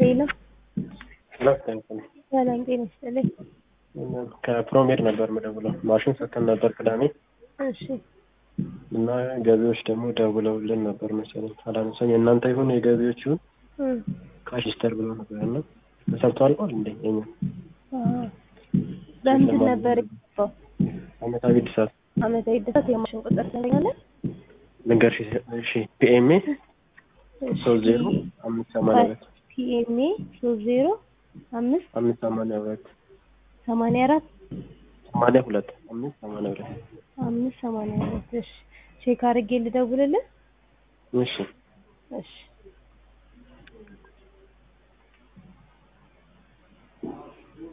ሄሎ ሁለተኛ ሰላም ጤና ይስጥልኝ። ከፕሮሜድ ነበር የምደውለው ማሽን ሰጥተን ነበር ቅዳሜ እሺ እና ገቢዎች ደግሞ ደውለውልን ነበር መሰለኝ አላነሳኝ የእናንተ ይሁን የገቢዎች ይሁን እም፣ ካሽስተር ብለው ነበር እና ተሰርቶ አልቋል እንዴ የኛ አዎ። በምንድን ነበር የገባው? አመታዊ እድሳት አመታዊ እድሳት የማሽን ቁጥር ትነግረኛለህ? ልንገርሽ እሺ ፒኤምኤ ሶስት ዜሮ አምስት ሰማንያ ሁለት ፒኤምኤ ሶስት ዜሮ አምስት አምስት ሰማንያ ሁለት ሰማንያ አራት ሰማንያ ሁለት አምስት ሰማንያ ሁለት አምስት ሰማንያ ሁለት እሺ ቼክ አድርጌ ልደውልልህ? እሺ እሺ